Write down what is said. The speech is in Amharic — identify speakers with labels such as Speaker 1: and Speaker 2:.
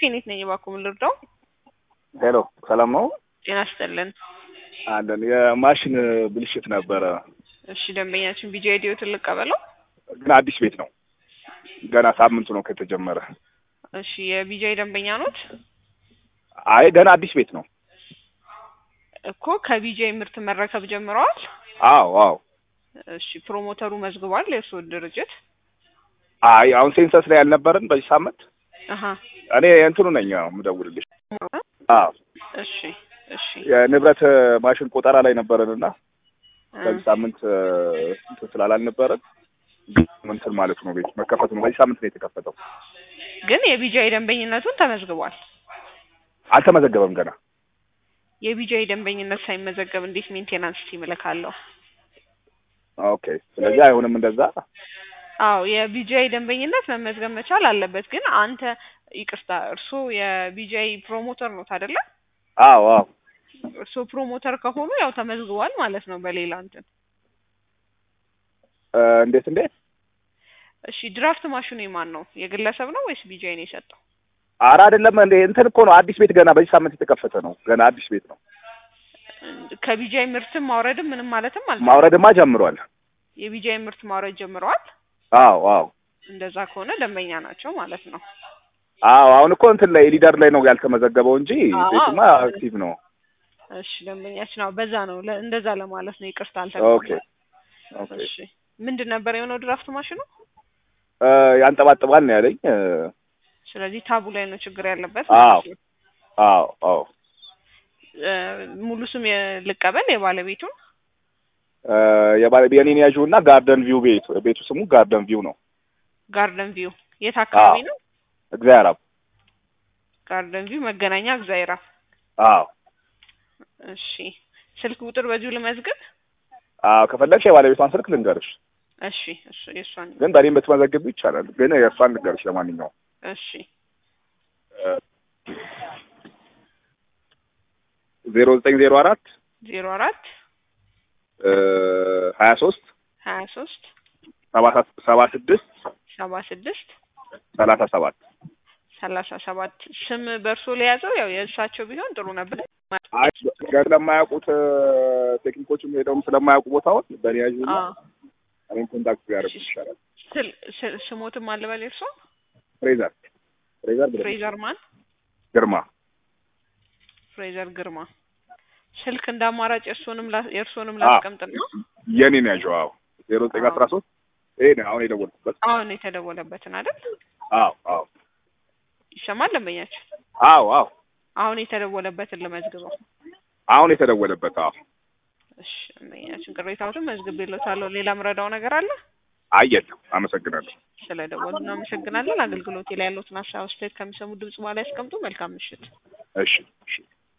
Speaker 1: ኬኔት ነኝ። እባክዎ ምን ልርዳው?
Speaker 2: ሄሎ ሰላም ነው?
Speaker 1: ጤና ይስጥልን።
Speaker 2: አለን የማሽን ብልሽት ነበረ፣
Speaker 1: እሺ ደንበኛችን ቢጂ አይዲዎትን ልቀበለው?
Speaker 2: ግን አዲስ ቤት ነው። ገና ሳምንቱ ነው ከተጀመረ።
Speaker 1: እሺ የቢጂአይ ደንበኛ ኖት?
Speaker 2: አይ ገና አዲስ ቤት ነው።
Speaker 1: እኮ ከቢጂአይ ምርት መረከብ ጀምረዋል?
Speaker 2: አዎ አዎ።
Speaker 1: እሺ ፕሮሞተሩ መዝግቧል የእርስዎ ድርጅት?
Speaker 2: አይ አሁን ሴንሰስ ላይ ያልነበረን በዚህ ሳምንት
Speaker 1: አሀ
Speaker 2: እኔ እንትኑ ነኝ የምደውልልሽ። አዎ
Speaker 1: እሺ እሺ
Speaker 2: የንብረት ማሽን ቆጠራ ላይ ነበረንና
Speaker 1: እ
Speaker 2: በዚህ ሳምንት እንትን ስላላልነበረን እንትን ማለት ነው ቤት መከፈቱ ነው። በዚህ ሳምንት ነው የተከፈተው።
Speaker 1: ግን የቢጂአይ ደንበኝነቱን ተመዝግቧል።
Speaker 2: አልተመዘገበም ገና።
Speaker 1: የቢጂአይ ደንበኝነት ሳይመዘገብ እንዴት ሜንቴናንስ ቲም እልካለሁ?
Speaker 2: ኦኬ ስለዚህ አይሆንም እንደዛ።
Speaker 1: አዎ የቢጂአይ ደንበኝነት መመዝገብ መቻል አለበት። ግን አንተ ይቅርታ፣ እርስዎ የቢጂአይ ፕሮሞተር ኖት አይደለ?
Speaker 2: አዎ አዎ።
Speaker 1: እርስዎ ፕሮሞተር ከሆኑ ያው ተመዝግቧል ማለት ነው በሌላ እንትን።
Speaker 2: እ እንዴት እንዴት?
Speaker 1: እሺ ድራፍት ማሽኑ የማን ነው? የግለሰብ ነው ወይስ ቢጂአይ ነው የሰጠው?
Speaker 2: ኧረ አይደለም እንዴ እንትን እኮ ነው አዲስ ቤት ገና በዚህ ሳምንት የተከፈተ ነው። ገና አዲስ ቤት ነው።
Speaker 1: ከቢጂአይ ምርትም ማውረድም ምንም ማለትም አልተ
Speaker 2: ማውረድማ ጀምሯል።
Speaker 1: የቢጂአይ ምርት ማውረድ ጀምረዋል።
Speaker 2: አዎ አዎ
Speaker 1: እንደዛ ከሆነ ደንበኛ ናቸው ማለት ነው።
Speaker 2: አዎ አሁን እኮ እንትን ላይ ሊደር ላይ ነው ያልተመዘገበው እንጂ
Speaker 1: አዎ።
Speaker 2: ቤቱማ አክቲቭ ነው።
Speaker 1: እሺ ደንበኛችን አዎ፣ በዛ ነው ለ- እንደዛ ለማለት ነው። ይቅርታ
Speaker 2: ኦኬ
Speaker 1: አልተባለም።
Speaker 2: ኦኬ።
Speaker 1: እሺ ምንድን ነበር የሆነው ድራፍት ማሽኑ?
Speaker 2: እ ያንጠባጥባል ነው ያለኝ። እ
Speaker 1: ስለዚህ ታቡ ላይ ነው ችግር ያለበት
Speaker 2: አዎ
Speaker 1: ማለት ነው።
Speaker 2: አዎ አዎ።
Speaker 1: እ ሙሉ ስም የ- ልቀበል የባለቤቱን?
Speaker 2: እ የባለ የኔን ያዥው እና ጋርደን ቪው ቤቱ ቤቱ ስሙ ጋርደን ቪው ነው።
Speaker 1: ጋርደን ቪው የት አካባቢ
Speaker 2: አዎ።
Speaker 1: ነው?
Speaker 2: እግዚአብሔር አብ
Speaker 1: ጋርደን ቪው መገናኛ እግዚአብሔር አብ።
Speaker 2: አዎ
Speaker 1: እሺ ስልክ ቁጥር በዚሁ ልመዝግብ?
Speaker 2: አዎ ከፈለግሽ የባለቤቷን ስልክ ልንገርሽ፣
Speaker 1: እሺ እሱ የእሷን
Speaker 2: ግን በእኔም ብትመዘግብ ይቻላል። ግን የእሷን ልንገርሽ ለማንኛውም
Speaker 1: እሺ
Speaker 2: ዜሮ ዘጠኝ ዜሮ አራት
Speaker 1: ዜሮ አራት
Speaker 2: ሀያ ሶስት
Speaker 1: ሀያ ሶስት
Speaker 2: ሰባ ስድስት
Speaker 1: ሰባ ስድስት
Speaker 2: ሰላሳ ሰባት
Speaker 1: ሰላሳ ሰባት ስም በእርሶ ለያዘው ያው የእሳቸው ቢሆን ጥሩ ነበር።
Speaker 2: አይ ገር ስለማያውቁት ቴክኒኮችም ሄደውም ስለማያውቁ ቦታውን በእኔ ያዥና
Speaker 1: አዎ
Speaker 2: እኔም ኮንታክት ቢያደርጉ ይሻላል።
Speaker 1: ስል- ስል- ስሞትም አልበል እርሶ
Speaker 2: ፍሬዘር ፍሬዘር ብለሽ
Speaker 1: ፍሬዘር ማን?
Speaker 2: ግርማ
Speaker 1: ፍሬዘር ግርማ። ስልክ እንደ አማራጭ የእርሶንም ላ- የእርሶንም
Speaker 2: አዎ።
Speaker 1: ላስቀምጥና
Speaker 2: የኔን ያዥው አዎ ዜሮ ዘጠኝ አስራ ሶስት ይሄ ነው አሁን የደወልኩበት
Speaker 1: አሁን የተደወለበትን አይደል?
Speaker 2: አዎ አዎ
Speaker 1: ይሰማል ደንበኛችን?
Speaker 2: አዎ አዎ
Speaker 1: አሁን የተደወለበትን ልመዝግበው።
Speaker 2: አሁን የተደወለበት አዎ
Speaker 1: እሺ ደንበኛችን ቅሬታዎትን መዝግቤልዎታለሁ። ሌላ ምረዳው ነገር አለ?
Speaker 2: አየለም አመሰግናለሁ
Speaker 1: ስለደወሉ እናመሰግናለን። አገልግሎቴ ላይ ያሉትን ሀሳብ አስተያየት ከሚሰሙ ድምጽ በኋላ ያስቀምጡ። መልካም ምሽት።
Speaker 2: እሺ እሺ